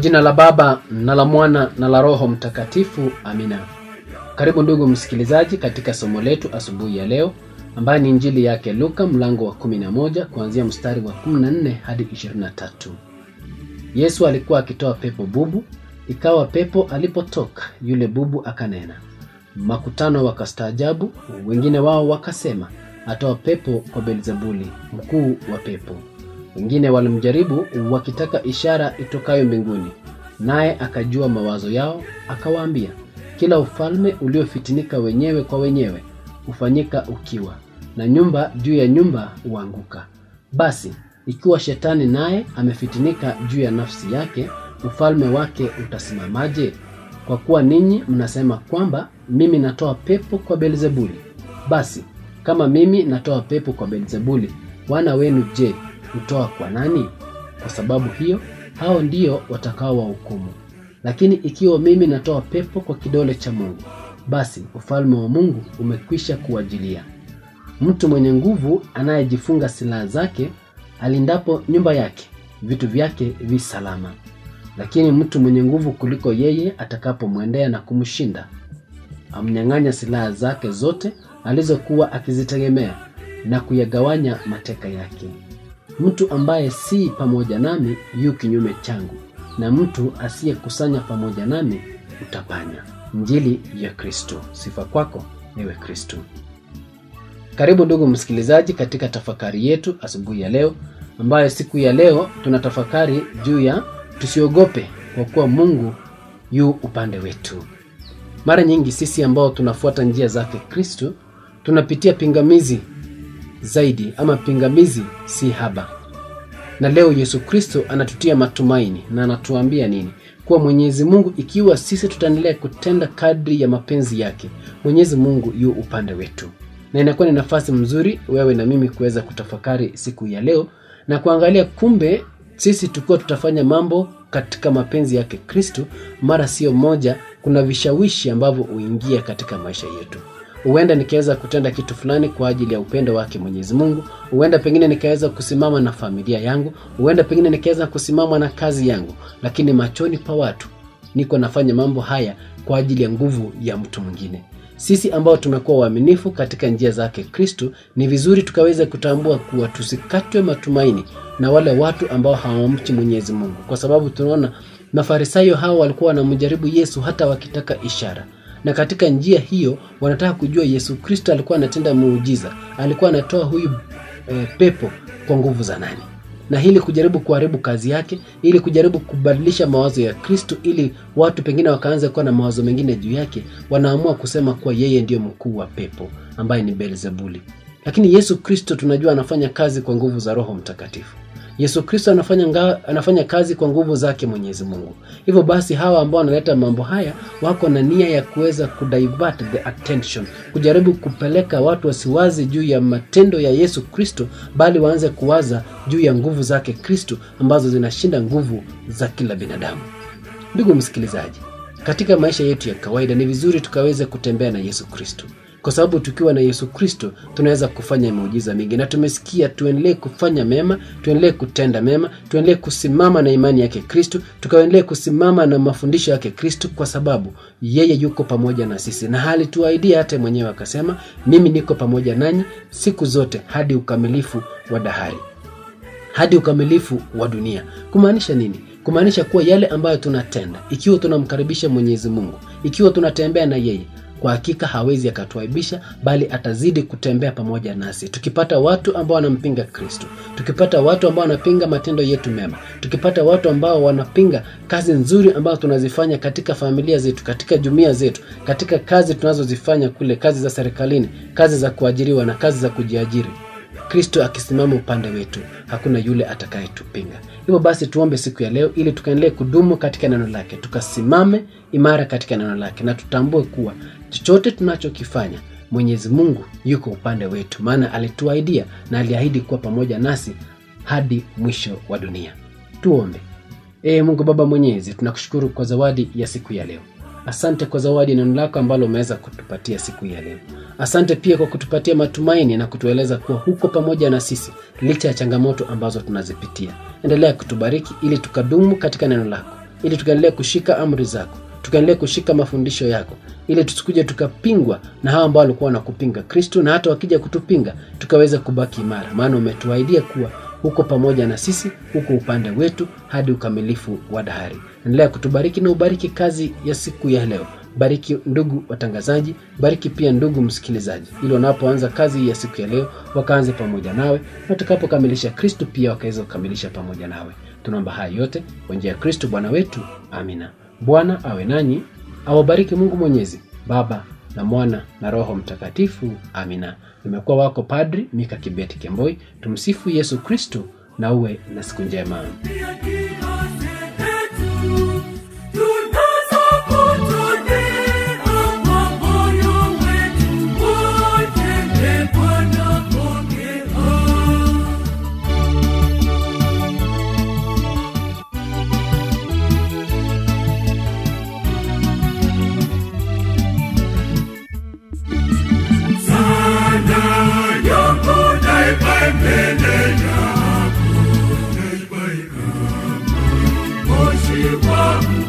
jina la baba na la mwana na la roho mtakatifu amina karibu ndugu msikilizaji katika somo letu asubuhi ya leo ambayo ni injili yake luka mlango wa 11 kuanzia mstari wa 14 hadi 23 yesu alikuwa akitoa pepo bubu ikawa pepo alipotoka yule bubu akanena makutano wakastaajabu wengine wao wakasema atoa pepo kwa belzebuli mkuu wa pepo wengine walimjaribu wakitaka ishara itokayo mbinguni naye akajua mawazo yao akawaambia kila ufalme uliofitinika wenyewe kwa wenyewe hufanyika ukiwa na nyumba juu ya nyumba huanguka basi ikiwa shetani naye amefitinika juu ya nafsi yake ufalme wake utasimamaje kwa kuwa ninyi mnasema kwamba mimi natoa pepo kwa belzebuli basi kama mimi natoa pepo kwa belzebuli wana wenu je hutoa kwa nani kwa sababu hiyo hao ndio watakao wahukumu lakini ikiwa mimi natoa pepo kwa kidole cha mungu basi ufalme wa mungu umekwisha kuajilia mtu mwenye nguvu anayejifunga silaha zake alindapo nyumba yake vitu vyake vi salama lakini mtu mwenye nguvu kuliko yeye atakapomwendea na kumshinda amnyang'anya silaha zake zote alizokuwa akizitegemea na kuyagawanya mateka yake mtu ambaye si pamoja nami yu kinyume changu na mtu asiyekusanya pamoja nami utapanya njili ya kristo sifa kwako ewe kristo karibu ndugu msikilizaji katika tafakari yetu asubuhi ya leo ambayo siku ya leo tunatafakari juu ya tusiogope kwa kuwa mungu yu upande wetu mara nyingi sisi ambao tunafuata njia zake kristo tunapitia pingamizi zaidi ama pingamizi si haba na leo yesu kristo anatutia matumaini na anatuambia nini kuwa mwenyezi mungu ikiwa sisi tutaendelea kutenda kadri ya mapenzi yake mwenyezi mungu yu upande wetu na inakuwa ni nafasi mzuri wewe na mimi kuweza kutafakari siku ya leo na kuangalia kumbe sisi tukiwa tutafanya mambo katika mapenzi yake kristo mara sio moja kuna vishawishi ambavyo huingia katika maisha yetu huenda nikaweza kutenda kitu fulani kwa ajili ya upendo wake mwenyezi mungu huenda pengine nikaweza kusimama na familia yangu huenda pengine nikaweza kusimama na kazi yangu lakini machoni pa watu niko nafanya mambo haya kwa ajili ya nguvu ya mtu mwingine sisi ambao tumekuwa waaminifu katika njia zake kristo ni vizuri tukaweza kutambua kuwa tusikatwe matumaini na wale watu ambao hawamchi mwenyezi mungu kwa sababu tunaona mafarisayo hao walikuwa wanamjaribu yesu hata wakitaka ishara na katika njia hiyo wanataka kujua yesu kristo alikuwa anatenda muujiza alikuwa anatoa huyu e, pepo kwa nguvu za nani na hili kujaribu kuharibu kazi yake ili kujaribu kubadilisha mawazo ya kristo ili watu pengine wakaanza kuwa na mawazo mengine juu yake wanaamua kusema kuwa yeye ndiyo mkuu wa pepo ambaye ni belzebuli lakini yesu kristo tunajua anafanya kazi kwa nguvu za roho mtakatifu yesu kristo anafanya, nga, anafanya kazi kwa nguvu zake mwenyezi mungu hivyo basi hawa ambao wanaleta mambo haya wako na nia ya kuweza kudivert the attention kujaribu kupeleka watu wasiwazi juu ya matendo ya yesu kristo bali waanze kuwaza juu ya nguvu zake kristo ambazo zinashinda nguvu za kila binadamu ndugu msikilizaji katika maisha yetu ya kawaida ni vizuri tukaweze kutembea na yesu kristo kwa sababu tukiwa na yesu kristo tunaweza kufanya miujiza mingi na tumesikia tuendelee kufanya mema tuendelee kutenda mema tuendelee kusimama na imani yake kristo tukaendelee kusimama na mafundisho yake kristo kwa sababu yeye yuko pamoja na sisi na halituaidia hata mwenyewe akasema mimi niko pamoja nanyi siku zote hadi ukamilifu wa dahari hadi ukamilifu wa dunia kumaanisha nini kumaanisha kuwa yale ambayo tunatenda ikiwa tunamkaribisha mwenyezi mungu ikiwa tunatembea na yeye kwa hakika hawezi akatuaibisha bali atazidi kutembea pamoja nasi tukipata watu ambao wanampinga kristo tukipata watu ambao wanapinga matendo yetu mema tukipata watu ambao wanapinga kazi nzuri ambazo tunazifanya katika familia zetu katika jumuia zetu katika kazi tunazozifanya kule kazi za serikalini kazi za kuajiriwa na kazi za kujiajiri kristo akisimama upande wetu hakuna yule atakayetupinga hivyo basi tuombe siku ya leo ili tukaendelee kudumu katika neno lake tukasimame imara katika neno lake na tutambue kuwa chochote tunachokifanya mwenyezi mungu yuko upande wetu maana alituaidia na aliahidi kuwa pamoja nasi hadi mwisho wa dunia tuombe ee mungu baba mwenyezi tunakushukuru kwa zawadi ya siku ya leo asante kwa zawadi neno lako ambalo umeweza kutupatia siku ya leo asante pia kwa kutupatia matumaini na kutueleza kuwa huko pamoja na sisi licha ya changamoto ambazo tunazipitia endelea kutubariki ili tukadumu katika neno lako ili tukaendelee kushika amri zako tukaendelee kushika mafundisho yako ili tusikuje tukapingwa na hawa ambao walikuwa wanakupinga kristo na hata wakija kutupinga tukaweza kubaki imara maana umetuahidia kuwa huko pamoja na sisi huko upande wetu hadi ukamilifu wa dahari endelea kutubariki na ubariki kazi ya siku ya leo bariki ndugu watangazaji bariki pia ndugu msikilizaji ili wanapoanza kazi ya siku ya leo wakaanze pamoja nawe na tutakapokamilisha kristu pia wakaweza kukamilisha pamoja nawe tunaomba haya yote kwa njia ya kristu bwana wetu amina bwana awe nanyi awabariki mungu mwenyezi baba na mwana na roho mtakatifu amina nimekuwa wako padri mika kibeti kemboi tumsifu yesu kristu na uwe na siku njema Pia kila zetu tunazokutolea kwa moyo wetu wote, Ee Bwana pokea. Sana yangu naiba mbele yako, naiba yako. Moshi wa